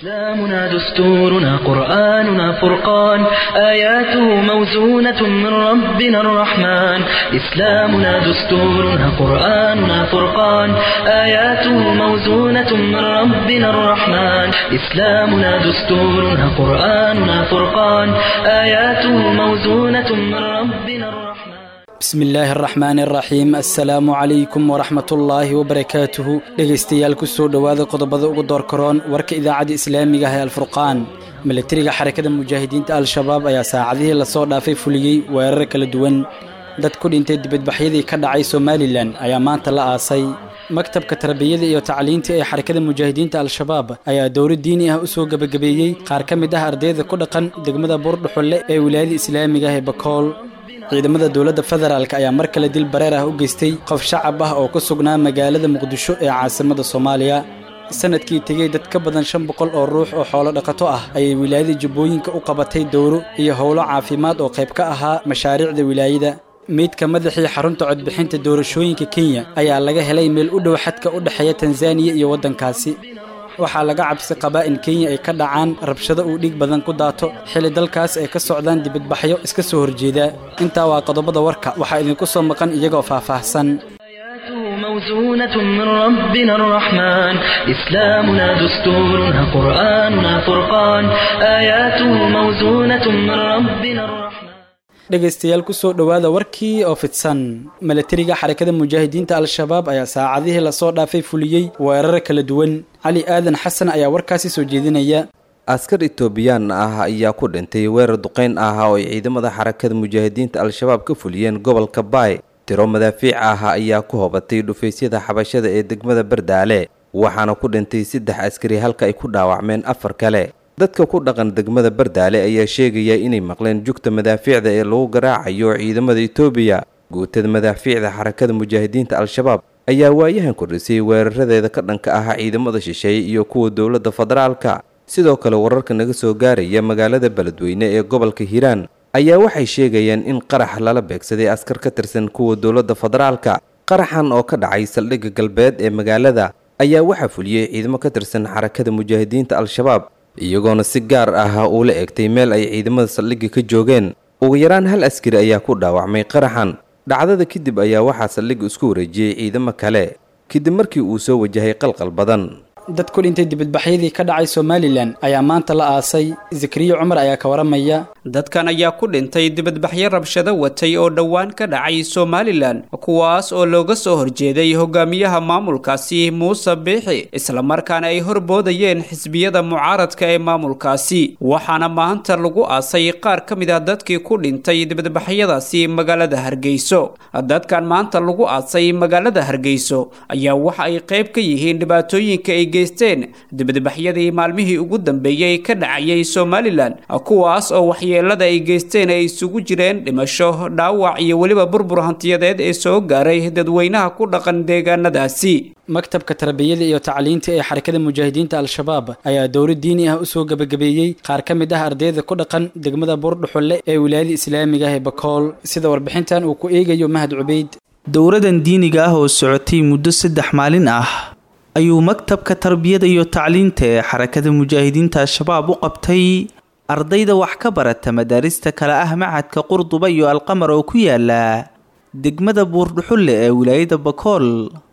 إسلامنا دستورنا قرآننا فرقان آياته موزونة من ربنا الرحمن إسلامنا دستورنا قرآننا فرقان آياته موزونة من ربنا الرحمن إسلامنا دستورنا قرآننا فرقان آياته موزونة من ربنا الرحمن bismi illaahi araxmaani araxiim assalaamu calaykum waraxmatullaahi wabarakaatuhu dhegaystayaal ku soo dhowaada qodobada ugu doorkaroon warka idaacadda islaamiga ah ee alfurqaan milatariga xarakada mujaahidiinta al-shabaab ayaa saacadihii lasoo dhaafay fuliyey weerar kala duwan dad ku dhintay dibadbaxyadii ka dhacay somalilan ayaa maanta la aasay maktabka tarbiyada iyo tacliinta ee xarakada mujaahidiinta al-shabaab ayaa dowro diini ah u soo gebagabeeyey qaar ka mid ah ardayda ku dhaqan degmada buurdhuxulle ee wilaayada islaamiga ah ee bakool ciidamada dowladda federaalk ayaa mar kale dil bareer ah u geystay qof shacab ah oo ku sugnaa magaalada muqdisho ee caasimada soomaaliya sanadkii tegey dad ka badan shan boqol oo ruux oo xoolo dhaqato ah ayay wilaayada jubbooyinka u qabatay dowro iyo howlo caafimaad oo qayb ka ahaa mashaariicda wilaayada meydka madaxii xarunta codbixinta doorashooyinka kenya ayaa laga helay meel u dhow xadka u dhexeeya tanzaniya iyo waddankaasi waxaa laga cabsi qabaa in kenya ay ka dhacaan rabshado uu dhiig badan ku daato xilli dalkaas ay ka socdaan dibadbaxyo iska soo horjeeda intaa waa qodobada warka waxaa idinku soo maqan iyagoo faahfaahsan آياته موزونة من ربنا الرحمن إسلامنا دستورنا قرآننا فرقان آياته موزونة من ربنا الرحمن dhegaystayaal ku soo dhowaada warkii oo fidsan milatariga xarakada mujaahidiinta al-shabaab ayaa saacadihii lasoo dhaafay fuliyey weerar kala duwan cali aadan xasan ayaa warkaasi soo jeedinaya askar etoobiyaan ah ayaa ku dhintay weerar duqeyn ah oo ay ciidamada xarakada mujaahidiinta al-shabaab ka fuliyeen gobolka baay tiro madaafiic ah ayaa ku hobatay dhufaysyada xabashada ee degmada bardaale waxaana ku dhintay saddex askari halka ay ku dhaawacmeen afar kale dadka ku dhaqan degmada bardaale ayaa sheegaya inay maqleen jugta madaafiicda ee lagu garaacayo ciidamada etoobiya guutada madaafiicda xarakada mujaahidiinta al-shabaab ayaa waayahan kordhisay weeraradeeda ka dhanka ah ciidamada shisheeye iyo kuwa dowladda federaalka sidoo kale wararka naga soo gaaraya magaalada beledweyne ee gobolka hiiraan ayaa waxay sheegayaan in qarax lala beegsaday askar ka tirsan kuwa dowladda federaalka qaraxan oo ka dhacay saldhigga galbeed ee magaalada ayaa waxaa fuliyey ciidamo ka tirsan xarakada mujaahidiinta al-shabaab iyagoona si gaar ah uu la egtay meel ay ciidamada saldhigga ka joogeen ugu yaraan hal askari ayaa ku dhaawacmay qaraxan dhacdada kadib ayaa waxaa saldhigga isku wareejiyey ciidamo kale kadib markii uu soo wajahay qalqal badan dad ku dhintay dibadbaxyadii ka dhacay somalilan ayaa maanta la aasay zakariya cumar ayaa ka waramaya dadkan ayaa ku dhintay dibadbaxyo rabshado watay oo dhowaan ka dhacay somalilan kuwaas oo looga soo horjeeday hogaamiyaha maamulkaasi muuse biixi islamarkaana ay horboodayeen xisbiyada mucaaradka ee maamulkaasi waxaana maanta lagu aasay qaar ka mid ah dadkii ku dhintay dibadbaxyadaasi magaalada hargeyso dadkan maanta lagu aasay magaalada hargeyso ayaa waxa ay qayb ka yihiin dhibaatooyinka ay geysteen dibadbaxyadii maalmihii ugu dambeeyey ka dhacayay somalilan kuwaas oo waxyeelada ay geysteen ay isugu jireen dhimasho dhaawac iyo weliba burbur hantiyadeed ee soo gaaray dadweynaha ku dhaqan deegaanadaasi maktabka tarbiyada iyo tacliinta ee xarakada mujaahidiinta al-shabaab ayaa dowro diini ah u soo gebagabeeyey qaar ka mid ah ardayda ku dhaqan degmada buurdhuxulle ee wilaayada islaamiga ah ee bakool sida warbixintan uu ku eegayo mahad cubeyd dowradan diiniga ah oo socotay muddo saddex maalin ah ayuu maktabka tarbiyada iyo tacliinta ee xarakada mujaahidiinta al-shabaab u qabtay ardayda wax ka barata madaarista kale ah macadka qurduba iyo alqamar oo ku yaala degmada buurdhuxulle ee wilaayada bakool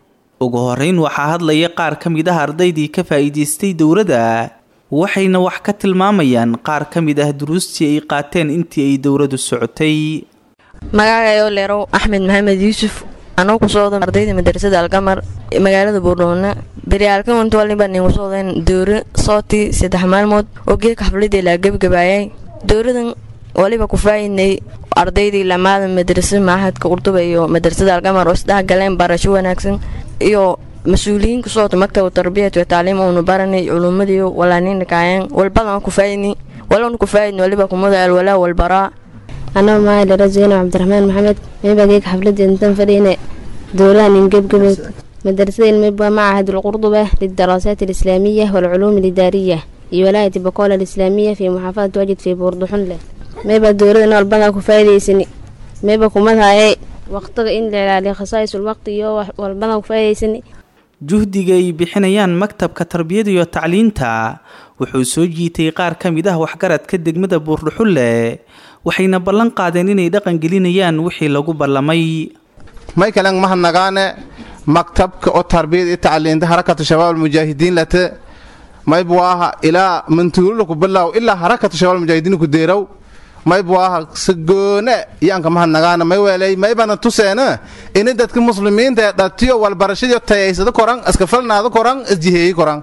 ugu horeyn waxaa hadlaya qaar ka mid ah ardaydii ka faa'iidaystay dowladda waxayna wax ka tilmaamayaan qaar ka mid ah duruustii ay qaateen intii ay dowladdu socotay magacayoo leerow axmed maxamed yuusuf anoo ku sooda ardayda madarasada alqamar magaalada buurdhuulna beryaalkan waliba ningu soodeen dowro sooti saddex maalmood oo geedka xafladii laa gebgabaayay dowradan waliba ku faa'iidnay ardaydii lamaada madrasada maahadka urduba iyo madrasada alqamar oo isdhexgaleen barasho wanaagsan iyo mas-uuliyiin ku soota maktabka tarbiyat wa tacliim uunu baranay culumadii walaanin dhakaayeen walbadan ku faa'iidni walana ku faa'iidni waliba kumada alwalaa walbaraa anoo maadhara zeyno cabdiraxmaan maxamed meebageeg xafladii intan fadhiine dowlahan ingebgabeed madarasada ilmeba macahad alqurduba lildaraasaat alislaamiya waalculuum alidaariya iyo walaayati bakool alislaamiya fii muxaafadati wajid fii buurduxunle meeba dowlada walbadaa ku faa'iidaysani meeba kumadahaye waqtiga in la ilaaliyo khasaa'isul waqti iyo walbadan ku faa'iidaysani juhdiga ay bixinayaan maktabka tarbiyada iyo tacliinta wuxuu soo jiitay qaar ka mid ah waxgaradka degmada buurdhuxulle waxayna ballan qaadeen inay dhaqangelinayaan wixii lagu ballamay may kalen mahadnagaane maktabka oo tarbiyad i tacliinta harakatu shabaab almujaahidiin late mayb waaha ilaa mantuulula ku bilaaw ilaa harakatu shabaab almujaahidiin ku deeraw mayb waaha sagoone yaanka mahadnagaana may weelay maybana tuseena ini dadka muslimiinta ee dhatiyo walbarashadiyo tayaysada koran iska falnaada koran isjiheeyi koran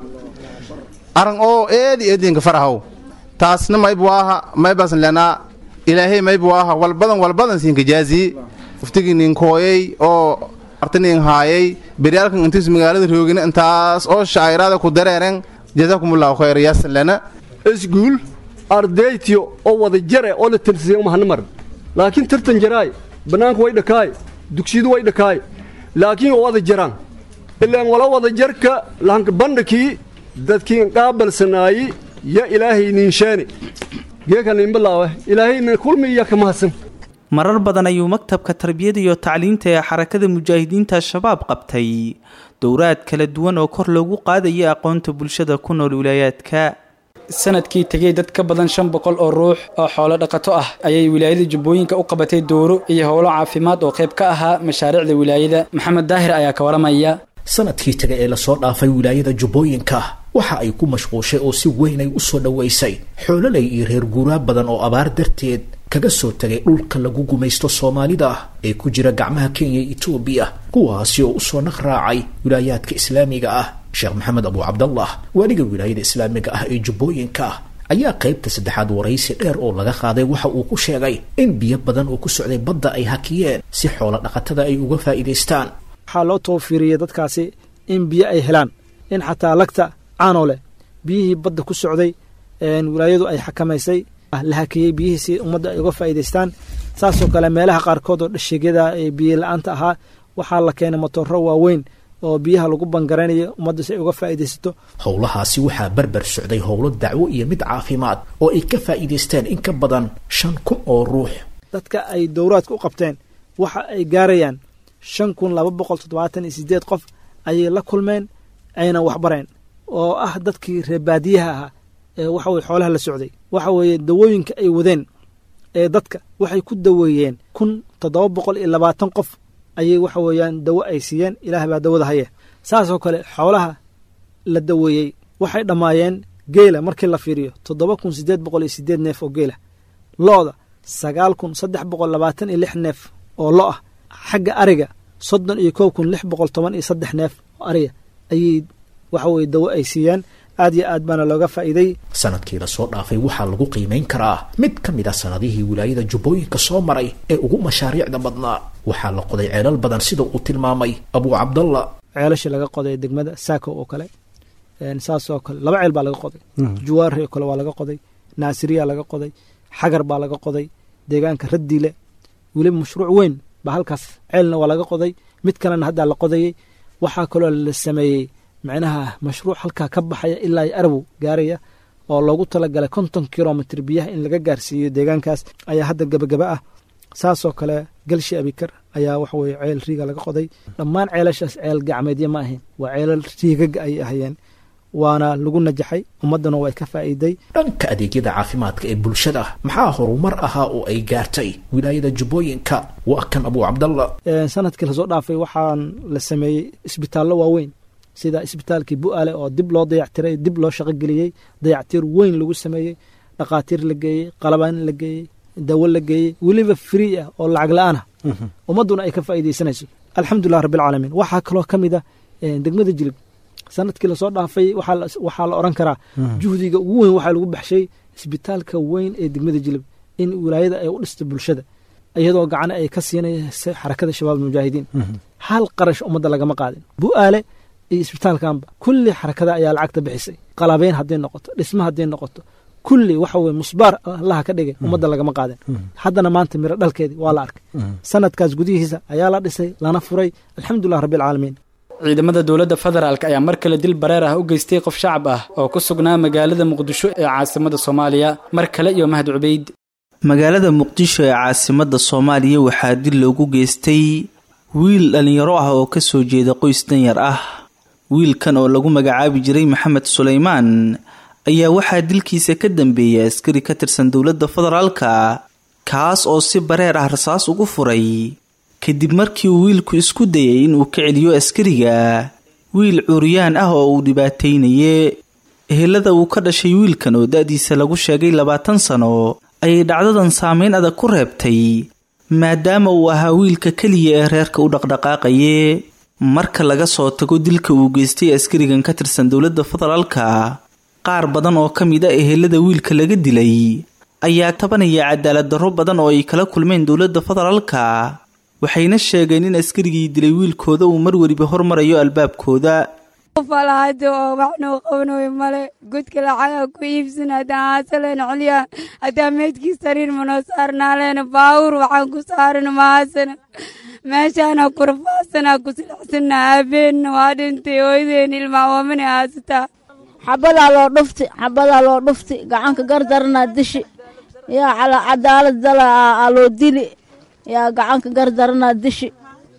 aran oo eedi eedinka farahaw taasna mayb waaha maybasan lenaa ilaahay mayb waaha walbadan walbadan siinka jaaziye uftiginin kooyay oo artinin haayay beryaalkan intiis magaalada roogina intaas oo shaayiraada ku dareeren jazakumullahu khayr yaasan lana isguul ardaytiyo oo wada jare oo la tirsiya umahana mar laakiin tartan jaraay bannaanku way dhakaay dugsiyadu way dhakaay laakiin oo wada jaraan ilaan wala wada jarka lahanka bandhakii dadkiin qaabalsanaayi ya ilaahay niinshaani geekan inbalaawe ilaahayna kulmiya ka mahadsan marar badan ayuu maktabka tarbiyada iyo tacliinta ee xarakada mujaahidiinta al-shabaab qabtay dowraad kala duwan oo kor loogu qaadaya aqoonta bulshada ku nool wilaayaadka sanadkii tegey dad ka badan shan boqol oo ruux oo xoolo dhaqato ah ayay wilaayada jubbooyinka u qabatay dooro iyo howlo caafimaad oo qayb ka ahaa mashaariicda wilaayada maxamed daahir ayaa ka waramaya sanadkii tagay ee lasoo dhaafay wilaayada jubbooyinka waxa ay ku mashquushay oo si weyn ay u soo dhowaysay xoololay iyo reer guuraa badan oo abaar darteed kaga soo tegay dhulka lagu gumaysto soomaalida ee ku jira gacmaha kenya iyo etoobiya kuwaasi oo usoo naq raacay wilaayaadka islaamiga ah sheekh maxamed abu cabdallah waaliga wilaayada islaamiga ah ee jubbooyinka ayaa qaybta saddexaad waraysi dheer oo laga qaaday waxa uu ku sheegay in biyo badan oo ku socday badda ay hakiyeen si xoolo dhaqatada ay uga faa'iidaystaan waxaa loo tawfiiriyey dadkaasi in biyo ay helaan in xataa lagta caanoo leh biyihii badda ku socday wilaayadu ay xakamaysay la hakiyey biyihii si ummadda ay uga faa'iidaystaan saasoo kale meelaha qaarkood oo dhashigyada ee biyo la-aanta ahaa waxaa la keenay matooro waaweyn oo biyaha lagu bangaraynayo ummadda si ay uga faa'iidaysato howlahaasi waxaa barbar socday howlo dacwo iyo mid caafimaad oo ay ka faa'iidaysteen in ka badan shan kun oo ruux dadka ay dowraadka u qabteen waxa ay gaarayaan shan kun laba boqol toddobaatan iyo sideed qof ayay la kulmeen ayna waxbareen oo ah dadkii reebaadiyaha ahaa ee waxa weye xoolaha la socday waxa weeye dawooyinka ay wadeen ee dadka waxay ku daweeyeen kun toddoba boqol iyo labaatan qof ayay waxa weeyaan dawo ay siiyeen ilaah baa dawada haya saasoo kale xoolaha la daweeyey waxay dhammaayeen geela markii la fiiriyo toddoba kun siddeed boqol iyo siddeed neef oo geela lo-da sagaal kun saddex boqol labaatan iyo lix neef oo lo ah xagga ariga soddon iyo kow kun lix boqol toban iyo saddex neef oo ariga ayay waxa weye dawo ay siiyeen aad iyo aad baana looga faa'iiday sanadkii lasoo dhaafay waxaa lagu qiimayn karaa mid ka mid ah sanadihii wilaayada jubbooyinka soo maray ee ugu mashaariicda badnaa waxaa la qoday ceelal badan sida uu tilmaamay abuu cabdalla ceelashii laga qoday degmada saako oo kale saasoo kale laba ceel baa laga qoday juwaari oo kale waa laga qoday naasiriya laga qoday xagar baa laga qoday deegaanka raddiile weliba mashruuc weyn baa halkaas ceelna waa laga qoday mid kalena haddaa la qodayey waxaa kaloo la sameeyey macnaha mashruuc halkaa ka baxaya ilaa arabow gaaraya oo loogu talagalay konton kilomitr biyaha in laga gaarsiiyo deegaankaas ayaa hadda gebagaba ah saasoo kale galshi abikar ayaa waxaweye ceel riiga laga qoday dhammaan ceelashaas ceel gacmeedya ma ahayn waa ceelal riigaga ay ahayeen waana lagu najaxay ummaddana way ka faa'iiday dhanka adeegyada caafimaadka ee bulshada maxaa horumar ahaa oo ay gaartay wilaayada jubbooyinka waa kan abuu cabdalla sanadkii lasoo dhaafay waxaan la sameeyey isbitaallo waaweyn sida isbitaalkii bu-aale oo dib loo dayactiray dib loo shaqogeliyey dayactir weyn lagu sameeyey dhakhaatiir la geeyey qalabaan la geeyey dawo la geeyey weliba free ah oo lacag la-aan ah ummadduna ay ka faa'iidaysanayso alxamdulilah rabbilcaalamiin waxaa kaloo ka mid ah degmada jilib sanadkii lasoo dhaafay waxaa la odhan karaa juhdiga ugu weyn waxaa lagu baxshay isbitaalka weyn ee degmada jilib in wilaayada ay u dhista bulshada iyadoo gacana ay ka siinaysa xarakada shabaab mujaahidiin hal qarash ummadda lagama qaadin bu-aale iyo isbitaalkanba kulli xarakada ayaa lacagta bixisay qalabeyn hadday noqoto dhisma hadday noqoto kulli waxa weye musbaar allaha ka dhigay ummadda lagama qaadin haddana maanta miro dhalkeedii waa la arkay sanadkaas gudihiisa ayaa la dhisay lana furay alxamdulilah rabbilcaalamiin ciidamada dowladda federaalk ayaa mar kale dil bareer ah u geystay qof shacab ah oo ku sugnaa magaalada muqdisho ee caasimada soomaaliya mar kale iyo mahad cubeyd magaalada muqdisho ee caasimada soomaaliya waxaa dil loogu geystay wiil dhallinyaro ah oo kasoo jeeda qoys danyar ah wiilkan oo lagu magacaabi jiray maxamed sulaymaan ayaa waxaa dilkiisa ka dambeeyay askari ka tirsan dowladda federaalka kaas oo si bareer ah rasaas ugu furay kadib markii uu wiilku isku dayay inuu ka celiyo askariga wiil curyaan ah oo uu dhibaataynaye ehelada uu ka dhashay wiilkan oo da-diisa lagu sheegay labaatan sano ayay dhacdadan saameyn adag ku reebtay maadaama uu ahaa wiilka keliya ee reerka u dhaqdhaqaaqaye marka laga soo tago dilka uu geystay askarigan ka tirsan dowladda federaalka qaar badan oo ka mid a ehelada wiilka laga dilay ayaa tabanaya cadaalad darro badan oo ay kala kulmeen dowladda federaalka waxayna sheegeen in askarigii dilay wiilkooda uu mar weliba hormarayo albaabkooda falahada oo waxnoo qabanoy male godka lacaga ku iibsan haddaan haasaleen celiya haddaan meydkii sariir manoo saarnaaleen baawur waxaan ku saaran mahaasana meeshaana kurfaasana ku silixsana aabeenna waa dhintay hooydeen ilmaawamana haasataa xabadaa loo dhufti xabadaa loo dhufti gacanka gardaranaa dishi yaa cadaalad dala aa loo dili yaa gacanka gardaranaa dishi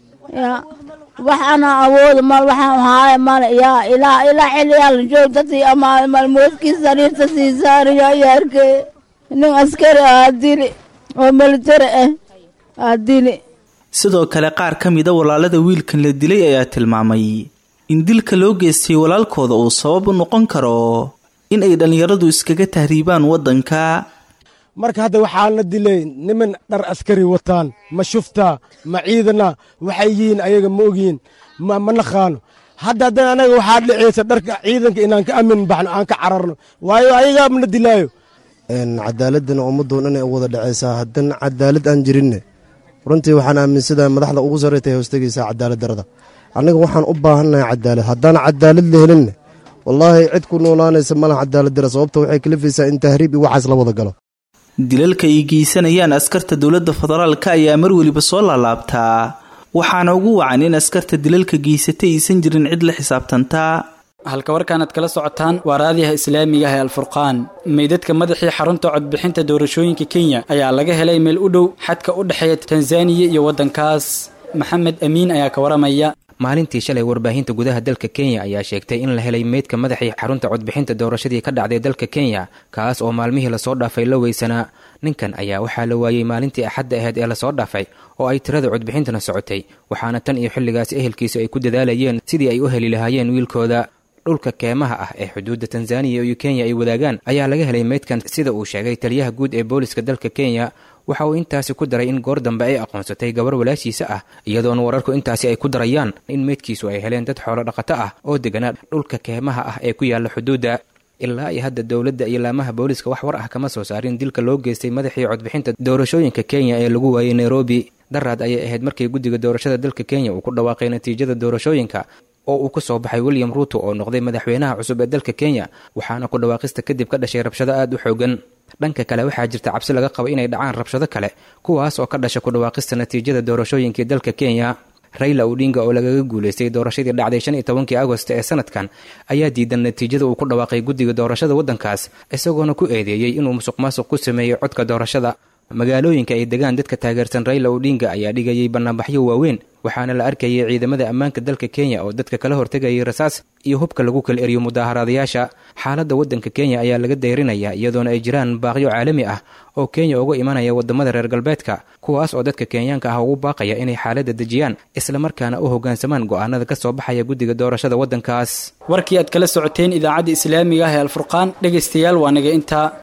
yaa wax ana awooda mal waxaan haaya male yaa ilaa ilaa xilliyaal joog dadii ama malmoodkii sariirta sii saaraya yaarkee nin askari aa dili oo militari ah aa dili sidoo kale qaar ka mida walaalada wiilkan la dilay ayaa tilmaamay in dilka loo geystay walaalkooda uu sabab u noqon karo in ay dhallinyaradu iskaga tahriibaan waddanka marka hadda waxaa la dilay niman dhar askari wataan ma shufta ma ciidana waxay yihiin ayaga ma ogyihin ma naqaano hadda haddana anaga waxaa dhicaysa dharka ciidanka inaan ka amin baxno aan ka cararno waayo ayagaa mana dilaayo cadaaladana ummadoo dhan ay u wada dhacaysaa haddana cadaalad aan jirinne runtii waxaan aaminsadaa madaxda ugu sarreyta ay hoostegaysaa cadaalad darada annaga waxaan u baahannahay cadaalad haddaan cadaalad la helinne wallaahi cid ku noolaanaysa malaha cadaalad dara sababta waxay kalifaysaa in tahriib iyo waxaas la wada galo dilalka ay geysanayaan askarta dowladda federaalka ayaa mar weliba soo laalaabtaa waxaana ugu wacan in askarta dilalka geysatay aysan jirin cid la xisaabtantaa halka warkaanaad kala socotaan waa raadiyaha islaamiga ah ee alfurqaan meydadka madaxii xarunta codbixinta doorashooyinka kenya ayaa laga helay meel u dhow xadka u dhexeeya tanzaniya iyo waddankaas maxamed amiin ayaa ka waramaya maalintii shalay warbaahinta gudaha dalka kenya ayaa sheegtay in la helay meydka madaxii xarunta codbixinta doorashadii ka dhacday dalka kenya kaas oo maalmihii lasoo dhaafay la weysanaa ninkan ayaa waxaa la waayey maalintii axadda ahayd ee lasoo dhaafay oo ay tirada codbixintana socotay waxaana tan iyo xilligaas ehelkiisu ay ku dadaalayeen sidii ay u heli lahaayeen wiilkooda dhulka keemaha ah ee xuduudda tanzaniya iyo kenya ay wadaagaan ayaa laga helay meydkan sida uu sheegay taliyaha guud ee booliska dalka kenya waxa uu intaasi ku daray in goor dambe ay aqoonsatay gabar walaashiisa ah iyadoona wararku intaasi ay ku darayaan in meydkiisu ay heleen dad xoolo dhaqato ah oo deganaa dhulka keemaha ah ee ku yaalla xuduudda ilaa iyo hadda dowladda iyo laamaha booliska wax war ah kama soo saarin dilka loo geystay madaxii codbixinta doorashooyinka kenya ee lagu waayey nairobi daraad ayay ahayd markii guddiga doorashada dalka kenya uu ku dhawaaqay natiijada doorashooyinka oo uu ka soo baxay william ruuto oo noqday madaxweynaha cusub ee dalka kenya waxaana ku dhawaaqista kadib ka dhashay rabshado aada u xoogan dhanka kale waxaa jirta cabsi laga qabo inay dhacaan rabshado kale kuwaas oo ka dhasha ku dhawaaqista natiijada doorashooyinkii dalka kenya rayla odinga oo lagaga guulaystay doorashadii dhacday shan iyo tobankii agost ee sanadkan ayaa diidan natiijada uu ku dhawaaqay guddiga doorashada waddankaas isagoona ku eedeeyey inuu musuq maasuq ku sameeyey codka doorashada magaalooyinka ay degaan dadka taageersan rayla odinga ayaa dhigayay bannaanbaxyo waaweyn waxaana la arkayay ciidamada ammaanka dalka kenya oo dadka kala hortegayay rasaas iyo hubka lagu kala eriyo mudaaharaadayaasha xaaladda waddanka kenya ayaa laga dayrinayaa iyadoona ay jiraan baaqyo caalami ah oo kenya uga imanaya wadamada reer galbeedka kuwaas oo dadka kenyaanka ah ugu baaqaya inay xaaladda dejiyaan islamarkaana u hoggaansamaan go'aanada ka soo baxaya guddiga doorashada waddankaas warkii aad kala socoteen idaacadda islaamiga ah ee alfurqaan dhegaystayaal waa naga intaa